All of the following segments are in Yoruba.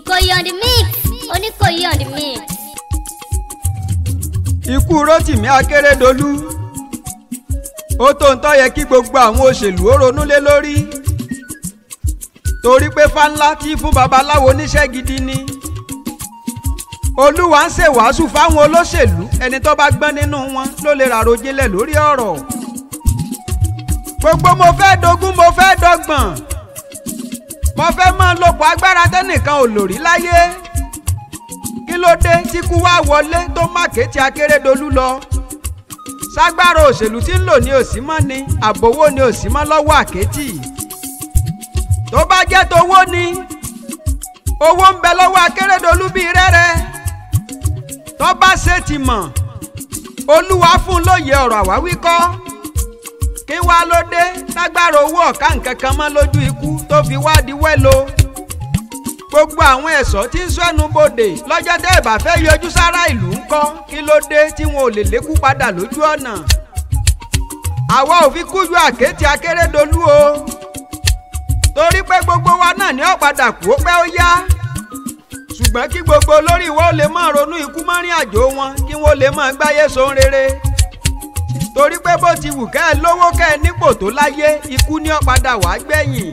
Ìkòyí on the mix Oníkòyí on the mix. ikú rotimi akérèdọ́lù ó tó ń tọ́ yẹ kí gbogbo àwọn òṣèlú ó ronú lé lórí torí pé fáńlá tí fún babaláwo níṣẹ́ gidi ni olúwa ń ṣèwàásù fáwọn olóṣèlú ẹni tó bá gbọ́n nínú wọn ló lè ràròjinlẹ̀ lórí ọ̀rọ̀ gbogbo mo fẹ́ dogún mo fẹ́ dọ́gbọ̀n mo fẹ́ máa lòpọ̀ agbára tẹ́nìkan ò lò rí láyé kí ló dé tí kú wá wọlé tó mákè tí akérèdọ́lù lọ ságbára òṣèlú tí ń lò ní òsínmọ́ ni àbówó ni òsínmọ́ lọ́wọ́ àkẹ́tì tó bá jẹ́ tówó ni owó ń bẹ lọ́wọ́ akérèdọ́lù bíi rẹ́rẹ́ tó bá ṣe ti mọ̀ olúwa fún un lóye ọ̀rọ̀ àwáwí kọ́ kí wá ló dé lágbára owó ọ̀ka nǹkan kan mọ́ lójú ikú tó fi wá di wẹ́lo gbogbo àwọn ẹ̀ṣọ́ tí ń sọ́nu bodè lọ́jọ́ tẹ́ ẹ̀ bá fẹ́ yọjú sára ìlú ń kọ́ kí ló dé tí wọn ò lè lékú padà lójú ọ̀nà. àwa ò fi kújú àkétì akérèdọ́lù o torí pé gbogbo wa náà ní ọ̀padà kú ó pẹ́ ó yá ṣùgbọ́n kí gbogbo olórí wa ó lè máa ronú ikú mọ́rin àjò wọn kí wọ́n lè máa gbáyé sóhun rere torí pé bó ti wù kẹ́ ẹ lówó kẹ́ ẹ nípò tó láyé ikú ní ọ̀padà wàá gbẹ̀yìn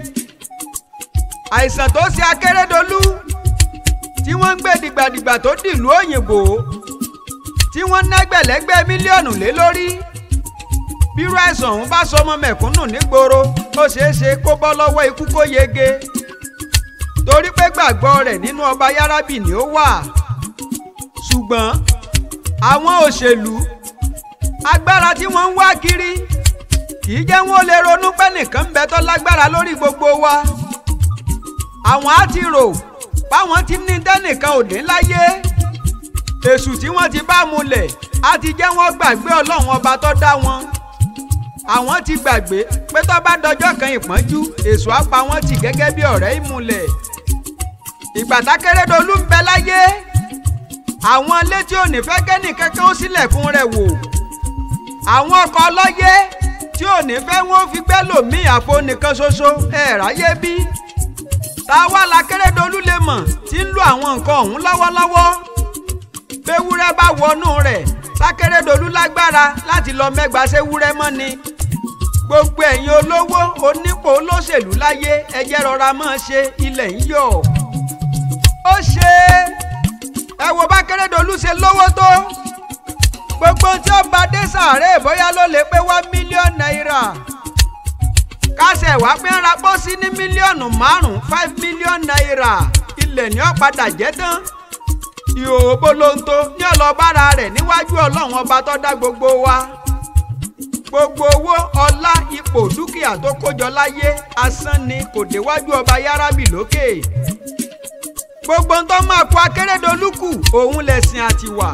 àìsàn tó ṣe akérèdọ́lù tí wọ́n ń gbé dìgbàdìgbà tó dìlú òyìnbó tí wọ́n nẹ́gbẹ̀lẹ́gbẹ̀ mílíọ̀nù lé lórí bírú àìsàn ọ̀hún bá sọmọ mẹ̀kúnnù nígboro ó ṣeé ṣe kó bọ́ lọ́wọ́ ikú kó yege torí pé gbàgbọ́ rẹ̀ nínú ọba yárábì ni ó wà ṣùgbọ́n àwọn òṣèlú agbára tí wọ́n ń wá kiri kì í jẹ́ wọ́n lè ronú pé nìkan ń bẹ tó lágbára lórí gbogbo wa àwọn á ti rò báwọn ti ní tẹ́nìkan ò ní láyé èṣù tí wọ́n ti bá mulẹ̀ á ti jẹ́ wọ́n gbàgbé ọlọ́run ọba tó dá wọn àwọn ti gbàgbé pé tó bá dọjọ́ kan ìpọ́njú èṣù á pa wọ́n tì gẹ́gẹ́ bí ọ̀rẹ́ ìmùlẹ̀ ìgbà tákérédolú ń bẹ láyé àwọn létí òní fẹ́ kẹ́nìkankan ó sílẹ̀kùn rẹ̀ wò àwọn ọkọ̀ ọlọ́yẹ tí òní fẹ́ wọ́n fi gbẹ́ lòmíì àfo nìkan ṣoṣo ẹ̀ ráyé bí táwa lakérèdọ́lù lè mọ̀ tí ń lo àwọn nǹkan ọ̀hún lọ́wọ́lọ́wọ́ béwúrẹ́ bá wọnú rẹ̀ lákérèdọ́lù lágbára láti lọ mẹ́gbàá séwúrẹ́ mọ́ ni gbogbo ẹ̀yin olówó onípò olóṣèlú láyé ẹjẹ́ rọra máa ṣe ilẹ̀ ń yọ̀ ó ṣe ẹ wo bá kérèdọ́lù ṣe lówó tó gbogbo tí ó bá dé sàárè bóyá ló lè pé one million naira kásẹ̀ wá pé ń ra pósí ní mílíọ̀nù márùn-ún five million naira ilẹ̀ ní ọ̀padà jẹ́ tán ìhòòhò bolonto ní ọlọ́bára rẹ̀ níwájú ọlọ́run ọba tó dá gbogbo wa gbogbo owó ọlá ipò dúkìá tó kójọ láyé asán ni kò déwájú ọba yárábì lókè gbogbo ń tó máa kó akérèdọ́lù kù òun lẹ̀sìn àtiwà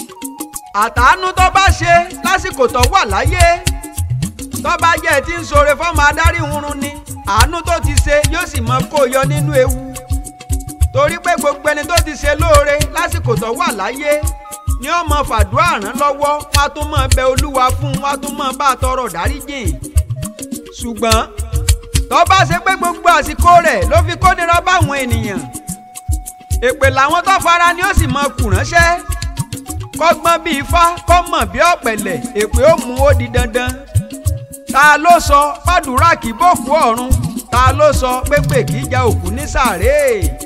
àtàánú tó bá ṣe lásìkò tó wà láyé tọ́ba jẹ́ tí ń ṣoore fọ́mọ adarí hurun ni àánú tó ti ṣe yóò sì mọ kó yọ nínú ewu torí pé gbogbo ẹni tó ti ṣe lóore lásìkò tó wà láyé ni ó mọ fàdúrà ràn lọ́wọ́ wọn á tún mọ bẹ olúwa fún wọn á tún mọ bá a tọrọ dáríjìn ṣùgbọ́n tọ́ba ṣe pé gbogbo àsìkò rẹ̀ ló fi kó nira báwọn ènìyàn èpè làwọn tó fara ni ó sì mọ kù ránṣẹ́ kọ́gbọ́n bíi ifá kọ́ mọ̀ bí ọ̀pẹ̀lẹ̀ èpè ó mú ó di dandan ta ló sọ fàdúrà kì bòkú ọ̀run ta ló sọ pépè kì í ja òkú ní sàréè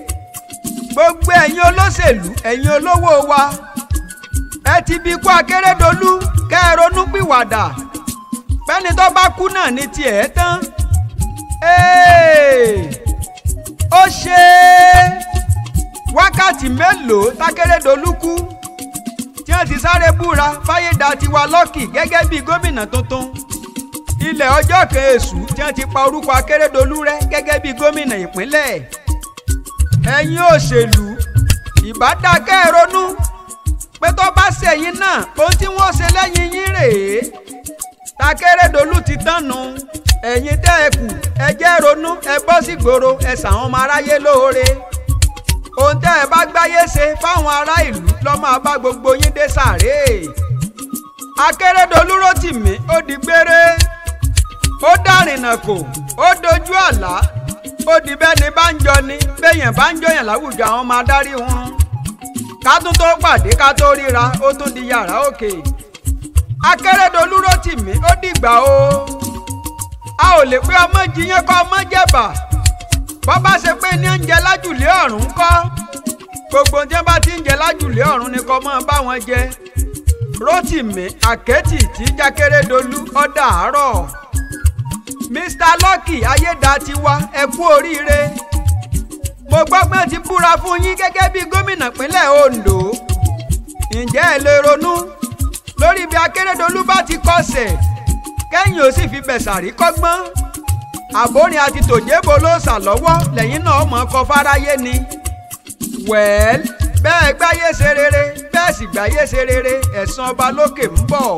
gbogbo ẹ̀yin olóṣèlú ẹ̀yin olówó wa ẹ ti bí kú akérèdọ́lù kẹ́ ẹ ronú pìwàdà pẹ́ni tó bá kú náà ní tiẹ̀ tán ó ṣe wákàtí mélòó tákérèdọ́lù kú tí wọ́n ti sáré búra fáyédàtiwa lọ́kì gẹ́gẹ́ bí gómìnà tuntun ilẹ̀ ọjọ́ kan èṣù tí wọ́n ti pa orúkọ akérèdọ́lù rẹ́ gẹ́gẹ́ bí gómìnà ìpínlẹ̀ ẹ̀yin òṣèlú ìbádákẹ́ ronú pé tó bá ṣẹ̀yìn náà ohun tí wọ́n ṣe lẹ́yìn yín rèé takérèdọ́lù ti tánu ẹ̀yin tẹ́ ẹ kù ẹ jẹ́ ronú ẹ bọ́ sí gbòòrò ẹ ṣàwọn ọmọ aráyé lóore ohun tẹ́ ẹ bá gbáyé ṣe fáwọn ará ìlú ló máa bá gbogbo yín dé sàréè akérèdọ́lù Rótìmí ó di gbére ó dárìnà kò ó dojú àlá ó di bẹ́ẹ̀ ni bá ń jọ ni béèyàn bá ń jọyàn láwùjọ àwọn ọmọ adarí oorun ká tún tó pàdé ká tó ríra ó tún di yàrá òkè akérèdọ́lù Rótìmí ó dìgbà o a ò lè pé ọmọ jiyàn kọ́ ọmọ jẹ̀bà bọ́ bá ṣe pé ní oúnjẹ lájùlé ọ̀run kọ́ gbogbo tí wọ́n bá ti ń jẹ lájùlé ọ̀run ni kò mọ́ bá wọn jẹ Rótìmí àkẹ́tì tí jákèrèdọ́lù ọ̀dà àárọ̀ Mr Lucky ayédatiwa ẹ kú oríire mo gbọ́ pé ti búra fún yín gẹ́gẹ́ bí gómìnà pínlẹ̀ Ondo ǹjẹ́ ẹ lè ronú lórí bí akérèdọ́lù bá ti kọsẹ̀ kẹ́yìn ó sì fi bẹ̀sàrí kọ́gbọ́n àbórin àti tòjébò ló sà lọ́wọ́ lẹ́yìn náà mọ̀ ọkọ̀ fáráyé ni wẹ́ẹ́l bẹ́ẹ̀ gbáyé ṣe rere bẹ́ẹ̀ sì gbáyé ṣe rere ẹ̀san ọba lókè ń bọ̀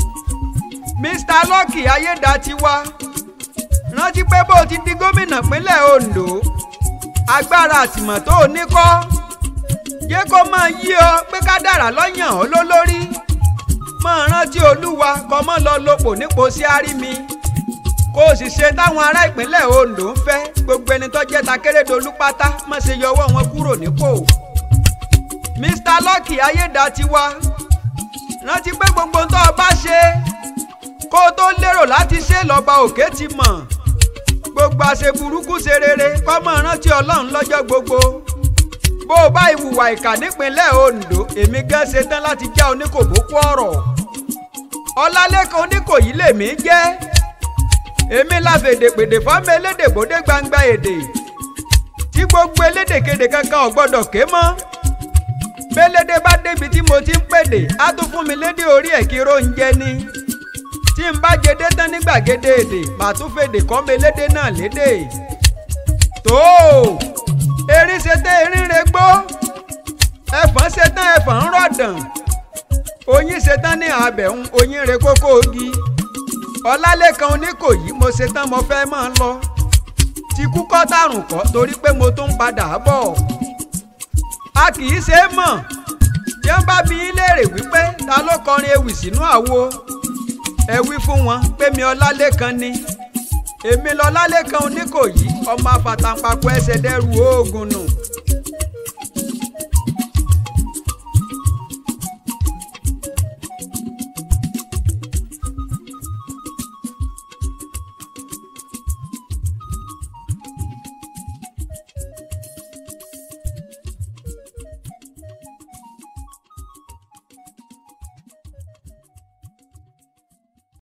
Mr Lucky ayédatiwa rántí pé bó ti di gómìnà pínlẹ̀ Ondo agbára àtìmọ̀ tó o ní kọ́ yé kó máa yí ọ pé kádàrá lọ́yàn ọ́ lólórí máa rántí olúwa kọ́ mọ́ lọ lopò nípò sí àrími kó o sì ṣe táwọn ará ìpínlẹ̀ Ondo ń fẹ́ gbogbo ẹni tó jẹ́ takérédolú pátá má ṣe yọwọ́ wọn kúrò nípò Mr Lucky ayédatiwa rántí pé gbogbo tó o bá ṣe kó o tó lérò láti ṣe lọ́ba òkè ti mọ̀ gbogbo àṣẹ burúkú ṣe rere kọ́ mọ̀ rántí ọlọ́run lọ́jọ́ gbogbo bó o bá ìwùwà ìkà nípínlẹ̀ Ondo èmi gán ṣe tán láti já oníkòbókú ọ̀rọ̀ ọlálẹ́kan oníkòyí lèmi jẹ́ èmi la fèdèpèdè fọ́mọ elédè bòdé gbangba èdè tí gbogbo elédèkedè kankan ò gbọ́dọ̀ ké mọ́ bélédè bá débi tí mo ti ń pèdè á tún fún mi lédè orí ẹ̀ kí róúnjẹ ni tí n bá jẹdé tán ní gbàgede èdè màá tún fèdè kọ́ mi lédè náà lédè tó erin ṣetán erin regbó ẹfọ̀n ṣetán ẹfọ̀n ń rọ̀dàn oyin ṣetán ní abẹ̀hún oyin re kókó ogi ọlálẹ́kan oníkòyí mo ṣetán mo fẹ́ máa lọ ti kú kọ́ tàrùn kọ́ torí pé mo tún ń padà bọ̀ a kì í ṣe é mọ̀ tí wọ́n bá bi í léèrè wípé ta ló kọrin ewì sínú àwo ẹ wí fún wọn pé mi ọlálẹ́kan ni èmi lọ́lálẹ́kan oníkòyí ọmọ afàtàǹpàkò ẹsẹ̀ dẹ́rù oògùn nù